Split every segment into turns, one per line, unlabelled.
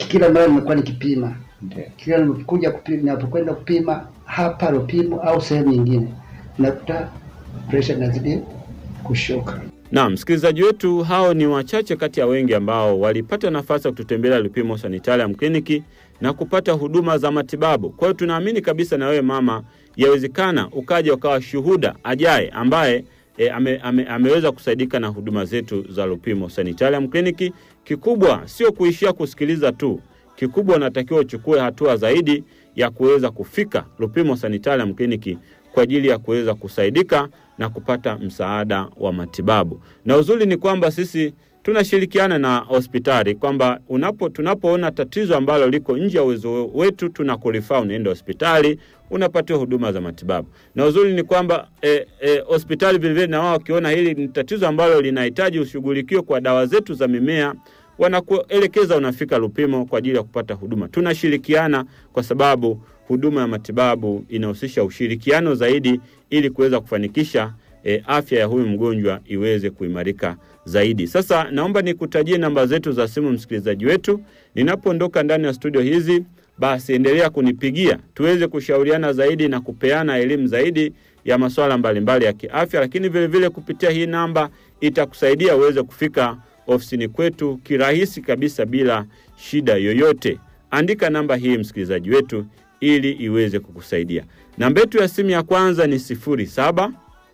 kila mara nimekuwa nikipima
Ndio.
kila ninapokuja kupima, ninapokwenda kupima hapa Lupimo au sehemu nyingine, nakuta presha inazidi kushuka.
Naam, msikilizaji wetu, hao ni wachache kati ya wengi ambao walipata nafasi ya kututembelea Lupimo Sanitarium Clinic na kupata huduma za matibabu. Kwa hiyo tunaamini kabisa na wewe mama, yawezekana ukaja ukawa shuhuda ajaye ambaye e, ame, ame, ameweza kusaidika na huduma zetu za Lupimo Sanitarium Clinic. Kikubwa sio kuishia kusikiliza tu, kikubwa unatakiwa uchukue hatua zaidi ya kuweza kufika Lupimo Sanitarium Clinic kwa ajili ya kuweza kusaidika na kupata msaada wa matibabu. Na uzuri ni kwamba sisi tunashirikiana na hospitali kwamba unapo tunapoona tatizo ambalo liko nje ya uwezo wetu tunakurifaa unaenda hospitali unapatiwa huduma za matibabu. Na uzuri ni kwamba eh, eh, hospitali vilevile na wao wakiona hili ni tatizo ambalo linahitaji ushughulikiwe kwa dawa zetu za mimea wanakuelekeza unafika Lupimo kwa ajili ya kupata huduma. Tunashirikiana kwa sababu huduma ya matibabu inahusisha ushirikiano zaidi ili kuweza kufanikisha e, afya ya huyu mgonjwa iweze kuimarika zaidi. Sasa naomba nikutajie namba zetu za simu, msikilizaji wetu. Ninapoondoka ndani ya studio hizi, basi endelea kunipigia tuweze kushauriana zaidi na kupeana elimu zaidi ya masuala mbalimbali ya kiafya, lakini vile vile kupitia hii namba itakusaidia uweze kufika ofisini kwetu kirahisi kabisa bila shida yoyote. Andika namba hii msikilizaji wetu ili iweze kukusaidia. Namba yetu ya simu ya kwanza ni sifuri saba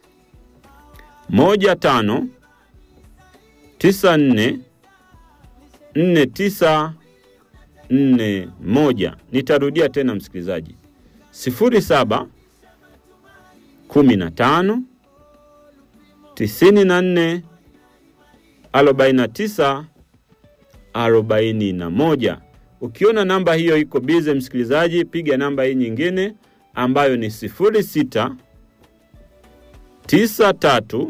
moja tano tisa nne nne tisa nne moja. Nitarudia tena msikilizaji, sifuri saba kumi na tano tisini na nne arobaini na tisa arobaini na moja. Ukiona namba hiyo iko bize, msikilizaji, piga namba hii nyingine ambayo ni sifuri sita tisa tatu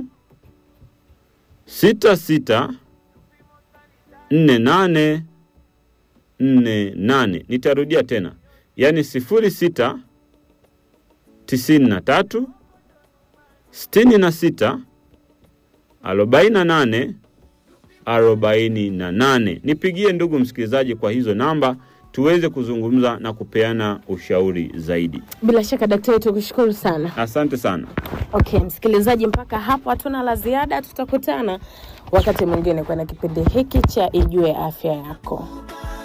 sita sita nne nane nne nane. Nitarudia tena, yaani sifuri sita tisini na tatu sitini na sita arobaini na nane arobaini na nane. Nipigie ndugu msikilizaji kwa hizo namba tuweze kuzungumza na kupeana ushauri zaidi.
Bila shaka daktari, tukushukuru sana.
Asante sana.
Okay, msikilizaji, mpaka hapo hatuna la ziada. Tutakutana wakati mwingine kwenye kipindi hiki cha Ijue Afya Yako.